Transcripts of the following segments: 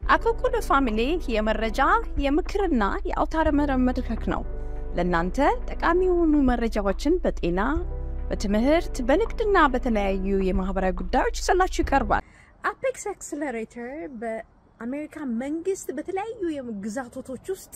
አኮኩሉ ፋሚሊ የመረጃ የምክርና የአውታረ መረብ መድረክ ነው። ለእናንተ ጠቃሚ የሆኑ መረጃዎችን በጤና፣ በትምህርት፣ በንግድና በተለያዩ የማህበራዊ ጉዳዮች ይዘላችሁ ይቀርባል። አፔክስ አክስለሬተር በአሜሪካ መንግስት በተለያዩ ግዛቶች ውስጥ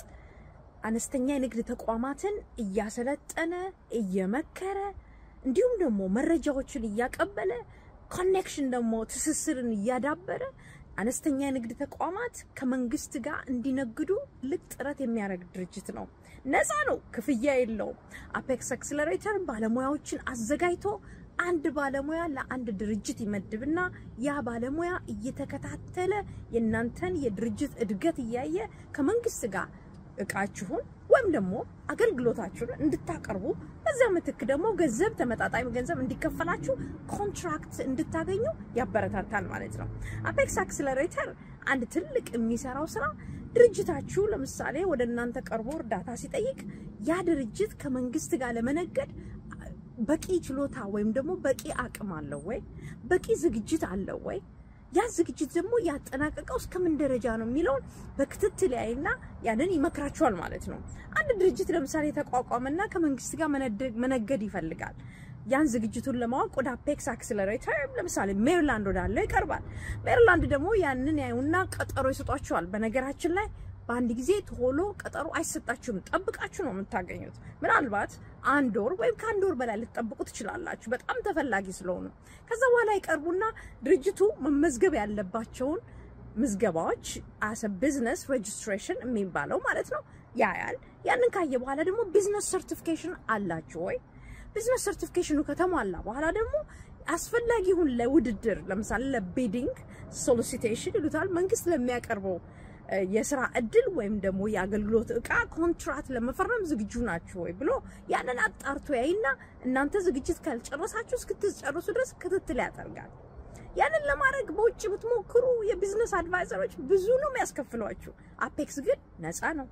አነስተኛ የንግድ ተቋማትን እያሰለጠነ እየመከረ እንዲሁም ደግሞ መረጃዎችን እያቀበለ ኮኔክሽን ደግሞ ትስስርን እያዳበረ አነስተኛ የንግድ ተቋማት ከመንግስት ጋር እንዲነግዱ ልቅ ጥረት የሚያደርግ ድርጅት ነው። ነፃ ነው፣ ክፍያ የለውም። አፔክስ አክስለሬተር ባለሙያዎችን አዘጋጅቶ አንድ ባለሙያ ለአንድ ድርጅት ይመድብና ያ ባለሙያ እየተከታተለ የእናንተን የድርጅት እድገት እያየ ከመንግስት ጋር እቃችሁን ወይም ደግሞ አገልግሎታችሁን እንድታቀርቡ በዛ ምትክ ደግሞ ገንዘብ ተመጣጣኝ ገንዘብ እንዲከፈላችሁ ኮንትራክት እንድታገኙ ያበረታታል ማለት ነው። አፔክስ አክስለሬተር አንድ ትልቅ የሚሰራው ስራ ድርጅታችሁ ለምሳሌ ወደ እናንተ ቀርቦ እርዳታ ሲጠይቅ ያ ድርጅት ከመንግስት ጋር ለመነገድ በቂ ችሎታ ወይም ደግሞ በቂ አቅም አለው ወይ፣ በቂ ዝግጅት አለው ወይ ያ ዝግጅት ደግሞ ያጠናቀቀው እስከምን ደረጃ ነው የሚለውን በክትትል ያይና ያንን ይመክራቸዋል ማለት ነው። አንድ ድርጅት ለምሳሌ ተቋቋመና ከመንግስት ጋር መነገድ ይፈልጋል። ያን ዝግጅቱን ለማወቅ ወደ አፔክስ አክስለሬተር ለምሳሌ ሜሪላንድ ወዳለው ይቀርባል። ሜሪላንድ ደግሞ ያንን ያዩና ቀጠሮ ይሰጧቸዋል። በነገራችን ላይ በአንድ ጊዜ ቶሎ ቀጠሮ አይሰጣችሁም። ጠብቃችሁ ነው የምታገኙት። ምናልባት አንድ ወር ወይም ከአንድ ወር በላይ ልትጠብቁ ትችላላችሁ፣ በጣም ተፈላጊ ስለሆኑ። ከዛ በኋላ ይቀርቡና ድርጅቱ መመዝገብ ያለባቸውን ምዝገባዎች አሰ ቢዝነስ ሬጅስትሬሽን የሚባለው ማለት ነው ያያል። ያንን ካየ በኋላ ደግሞ ቢዝነስ ሰርቲፊኬሽን አላችሁ ወይ? ቢዝነስ ሰርቲፊኬሽኑ ከተሟላ በኋላ ደግሞ አስፈላጊ ይሁን ለውድድር ለምሳሌ ለቢዲንግ ሶሊሲቴሽን ይሉታል መንግስት ለሚያቀርበው የስራ እድል ወይም ደግሞ የአገልግሎት እቃ ኮንትራት ለመፈረም ዝግጁ ናችሁ ወይ ብሎ ያንን አጣርቶ ያይና እናንተ ዝግጅት ካልጨረሳችሁ እስክትጨርሱ ድረስ ክትትል ያደርጋል። ያንን ለማድረግ በውጭ ብትሞክሩ የቢዝነስ አድቫይዘሮች ብዙ ነው የሚያስከፍሏችሁ። አፔክስ ግን ነፃ ነው።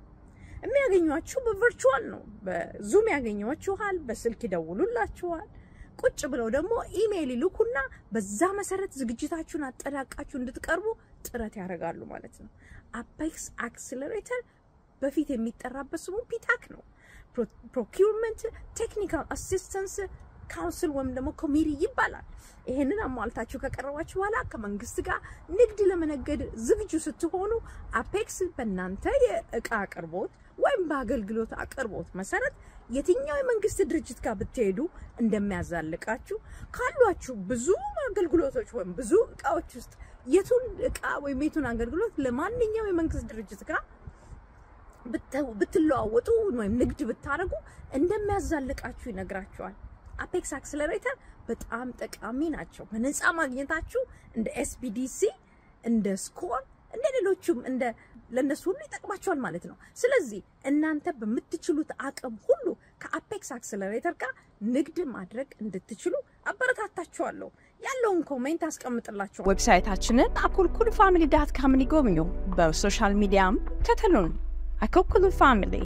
የሚያገኟችሁ በቨርቹዋል ነው። በዙም ያገኟችኋል፣ በስልክ ይደውሉላችኋል። ቁጭ ብለው ደግሞ ኢሜይል ይልኩና በዛ መሰረት ዝግጅታችሁን አጠናቃችሁ እንድትቀርቡ ጥረት ያደርጋሉ ማለት ነው። አፔክስ አክስለሬተር በፊት የሚጠራበት ስሙ ፒታክ ነው። ፕሮኪውርመንት ቴክኒካል አሲስተንስ ካውንስል ወይም ደግሞ ኮሚቲ ይባላል። ይሄንን አሟልታችሁ ከቀረባችሁ በኋላ ከመንግስት ጋር ንግድ ለመነገድ ዝግጁ ስትሆኑ አፔክስ በእናንተ የእቃ አቅርቦት ወይም በአገልግሎት አቅርቦት መሰረት የትኛው የመንግስት ድርጅት ጋር ብትሄዱ እንደሚያዛልቃችሁ ካሏችሁ ብዙ አገልግሎቶች ወይም ብዙ እቃዎች ውስጥ የቱን እቃ ወይም የቱን አገልግሎት ለማንኛው የመንግስት ድርጅት ጋር ብትለዋወጡ ወይም ንግድ ብታደርጉ እንደሚያዛልቃችሁ ይነግራችኋል። አፔክስ አክስለሬተር በጣም ጠቃሚ ናቸው። በነፃ ማግኘታችሁ እንደ ኤስፒዲሲ እንደ ስኮር እንደ ሌሎቹም እንደ ለእነሱ ሁሉ ይጠቅማቸዋል ማለት ነው። ስለዚህ እናንተ በምትችሉት አቅም ሁሉ ከአፔክስ አክስለሬተር ጋር ንግድ ማድረግ እንድትችሉ አበረታታችኋለሁ። ያለውን ኮሜንት አስቀምጥላችኋል። ዌብሳይታችንን አኮልኩል ፋሚሊ ዳት ካምን ይጎብኙ። በሶሻል ሚዲያም ከተሉን። አኮልኩል ፋሚሊ